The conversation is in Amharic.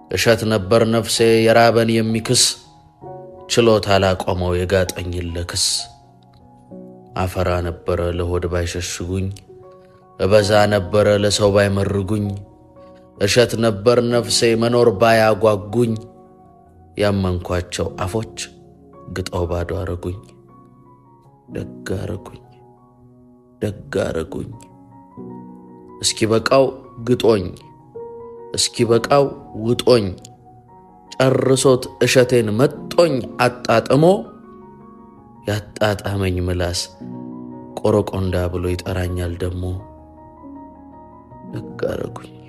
እሸት ነበር ነፍሴ የራበን የሚክስ ችሎታ ላቆመው የጋጠኝን ለክስ አፈራ ነበረ ለሆድ ባይሸሽጉኝ እበዛ ነበረ ለሰው ባይመርጉኝ እሸት ነበር ነፍሴ መኖር ባያጓጉኝ ያመንኳቸው አፎች ግጠው ባዶ አረጉኝ። ደግ አረጉኝ ደግ አረጉኝ። እስኪ በቃው ግጦኝ እስኪ በቃው ውጦኝ ጨርሶት እሸቴን መጦኝ አጣጥሞ ያጣጣመኝ ምላስ ቆረቆንዳ ብሎ ይጠራኛል ደሞ። ደግ አረጉኝ